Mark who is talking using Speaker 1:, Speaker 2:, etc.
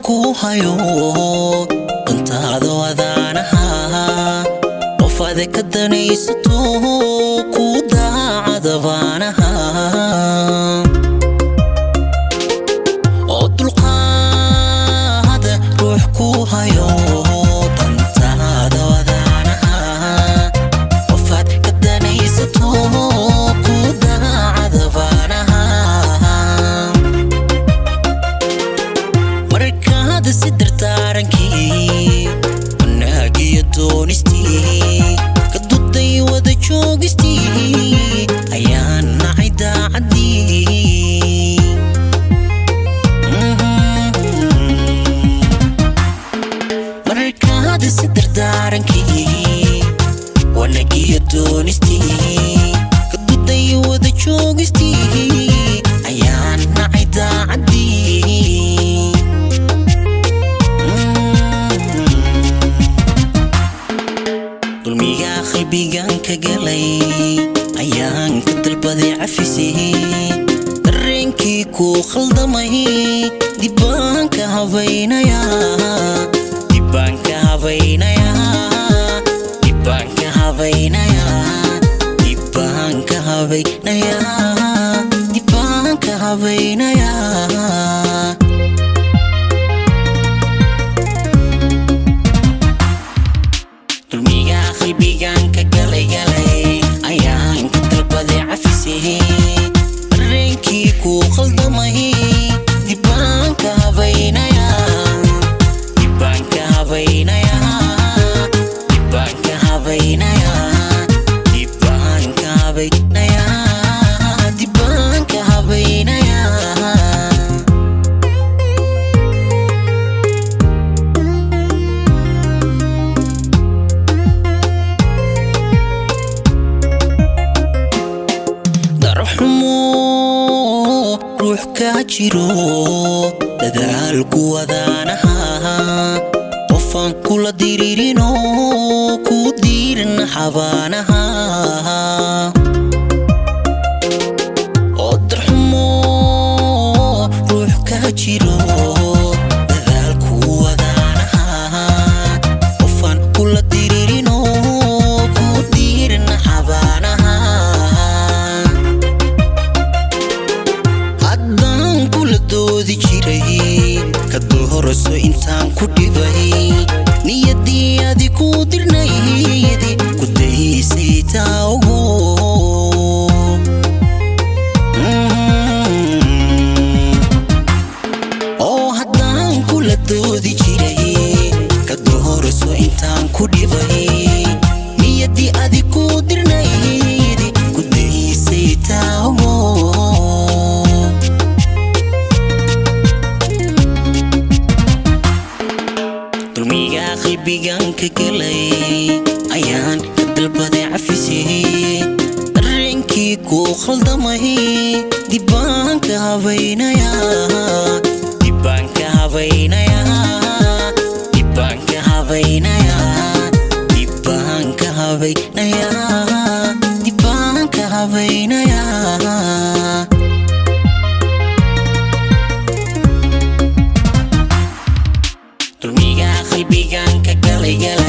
Speaker 1: ku hayo dantaada wadaanaha qof ade ka danaysato ku daacada baanaha oo dulqaada ruux ku hayo dantaada wadaanaha qofaad ka danaysato ku daacada baanaha markaada si dardaarankii wanaagiyo doonistii ka duday wada joogistii ayaan nacay daacaddii markaada si dardaarankii wanaagiyo doonistii ka duday wada joogistii ayaan nacay daacaddii dulmigaa qalbigan ka galay ayaan ka dalbaday cafisay dareenkii kuu khaldamay dibbaan ka habaynayaa dibbaan ka habaynayaa dibbaan ka habaynayaa dibbaan ka habaynayaa dibbaan ka habaynayaa dulmigaa qalbigan ka galay galay ayaan ka dalbaday cafisay dareenkii kuu khaldamay dibbaan ka habaynayaa dibbaan ka habaynayaa dibbaan ka habaynayaa dibbaan ka habaynayaa dibbaan ka habaynayaa darxumo ruux kaa jiro dadaalku wadaanaha qofaan kula diririno ku diirin xabaanaha oo darxumo ruux kaa jiro dadaalku wadaanaha qofaan kula diririno ku diirin xabaanaha haddaan kula doodi jiray ka doorso intaan ku dhibay niyaddii adi ku dirnayd ku daysay taogo oo haddaan kula doodi jiray ka doorso intaan ku dhibay niyaddii adi ku dirnayd ku daysay taogo dulmigaa qalbigan ka galay ayaan ka dalbaday cafisay dareenkii kuu khaldamay dibbaan ka habaynayaa dibbaan ka habaynayaa dibbaan ka habaynayaa dibbaan ka habaynayaa dibbaan ka habaynayaa dulmigaa qalbigan ka galay galay